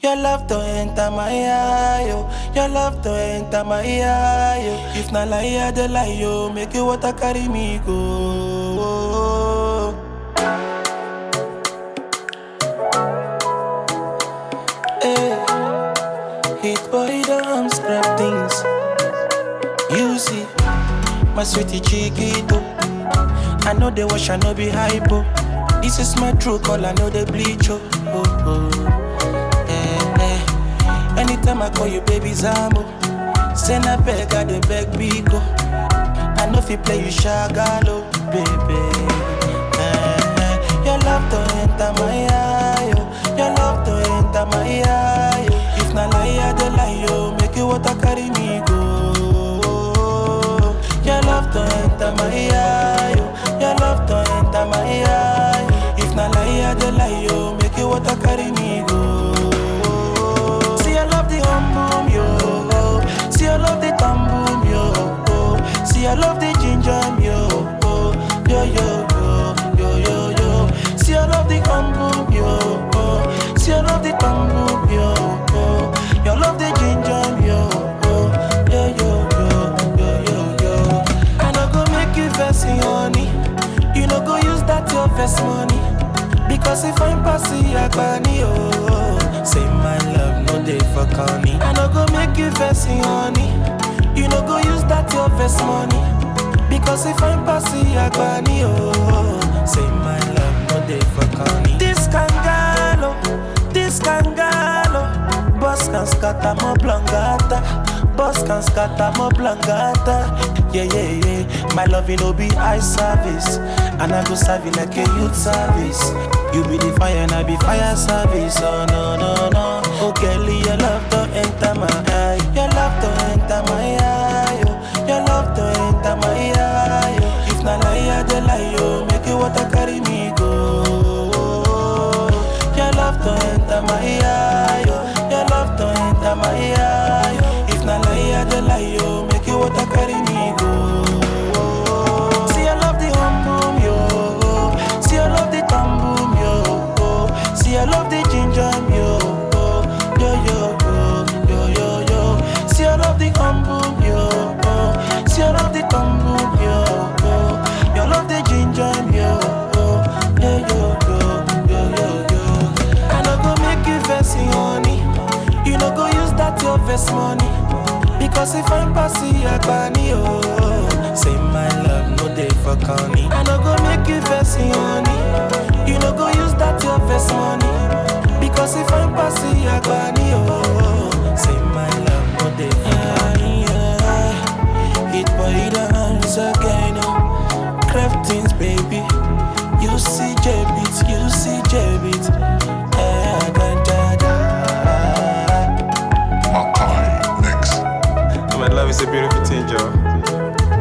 Your love to enter my eye, yo. Your love to enter my eye, yo. If na lie, I dey lie, yo. Make you water carry me go. Hey, hit boy, don't scrap things. You see, my sweetie chiquito. I know they wash, I know be hypo. This is my true call, I know they bleach, oh. oh, oh. Eh, eh. Anytime I call you, baby Zambo. Send a beg, I the beg Biko. I know if you play, you shagalo, baby. Eh, eh. Your love to enter my eye, oh. Your love to enter my eye, oh. If na lie, I dey lie, oh. Make you water carry me go. Your love to enter my eye, oh. Your love to enter my eye. If na lie, I dey lie, oh. Make you water carry me go. See, I love the hum boom, yo. See, I love the thumb boom, yo. See, I love the ginger, yo. Yo, yo, yo, yo, yo, yo. See, I love the hum boom, yo. See, I love the thumb boom, yo. You love the ginger, yo. Yo, yo, yo, yo, yo, yo. I no go make you vex, honey. You no go use that your vex money. Because if I'm passing Agbani, oh, say my love, no day for corny. I no go make you vex, honey. You no go use that your vex money. Because if I'm passing Agbani, oh, say my love, no day for corny. This kangalo, this kangalo, boss can scatter more blangata. Boss can scatter more blangata. Yeah, yeah, yeah. My love, you know, be eye service. And I go serve you like a youth service. You be the fire and I be fire service. Oh, no, no, no. Oh, Kelly, your love to enter my eye. Your love to enter my eye. Oh. Your love to enter my eye. Oh. If na lie, I dey lie. Oh. Make you water carry me go. Your love to enter my eye. Oh. Your love to enter my eye. Oh. If na lie, I dey lie. Oh. Make you water carry me go. See, I love the hum boom, yo. See, I love the thumb boom, yo. See, I love the ginger, yo. Yo, yo, yo, yo, yo, yo. See, I love the hum boom, yo. See, I love the thumb boom, yo. You love the ginger, yo. Yo, yo, yo, yo, yo, yo. I no go make you vex, honey. You no go use that your vex money. Because if I'm passing Agbani, oh, say my love, no day for corny. I no go make you vex, honey. You no go use that your vex money. Because if I'm passing Agbani, oh, say my love, no day for corny. Yeah, It boy dance again, oh. Craftings, baby. You see J-Beat, you see J-Beat. Eh, da, da, da. Makai Mix. My love is a beautiful thing, Joe.